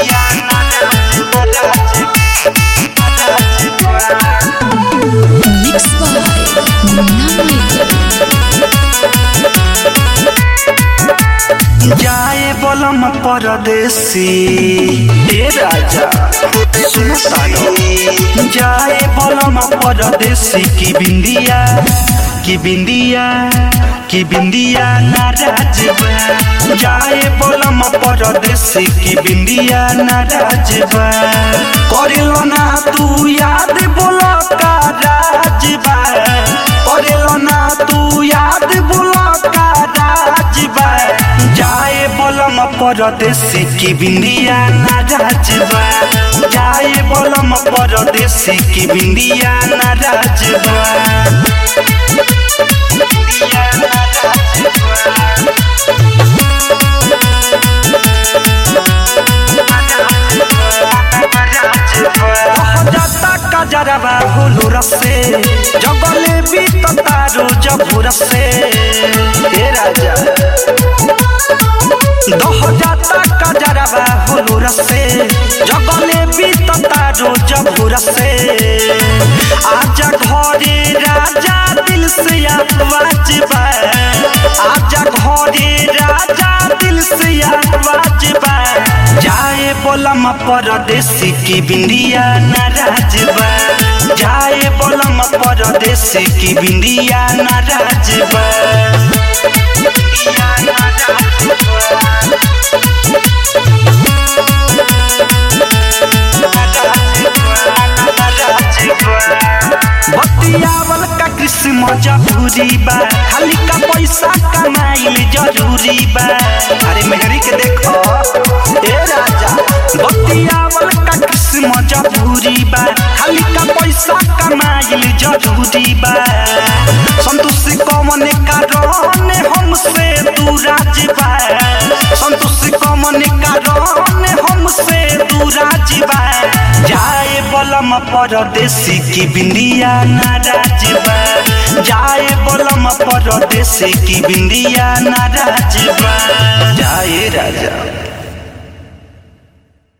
Mixed by Munna जाए बलम परदेसी ए राजा सुनो तानो जाए बलम परदेसी की बिंदिया की बिंदिया की बिंदिया नाराज बा जाए बलम परदेसी की बिंदिया नाराज बा करेलो ना तू याद बोला का राज बा करेलो ना तू याद बोला का राज बा जाए बलम परदेसी की बिंदिया नाराज बा जाए बलम परदेसी की बिंदिया नाराज बा बिंदिया नाराज बा जाता कजरवा होलो रसे जगले भी तारो जबुर से ए राजा दह जाता कजरवा होलो रसे जगले भी तारो जबुर से आजा घरे राजा दिल से आवाज बा आजा घरे राजा दिल से आवाज बा जाए बोलम परदेसी की बिंदिया नाराज बा जाए बोलम परदेसी की बिंदिया नाराज बा बिंदिया नाराज बा। बतियावल का किस्म जरूरी बा खाली का पैसा कमाइल जरूरी बा अरे मेहरी के देखो ए राजा बतियावल का किस्म जरूरी बा खाली का पैसा कमाइल जरूरी बा संतोष कमन कारण हमसे तू राज बा संतोष कमन कारण हमसे तू राज बा जाए बलम परदेसी की बिंदिया नाराज बा जाए बलम परदेसी की बिंदिया नाराज बा जाए राजा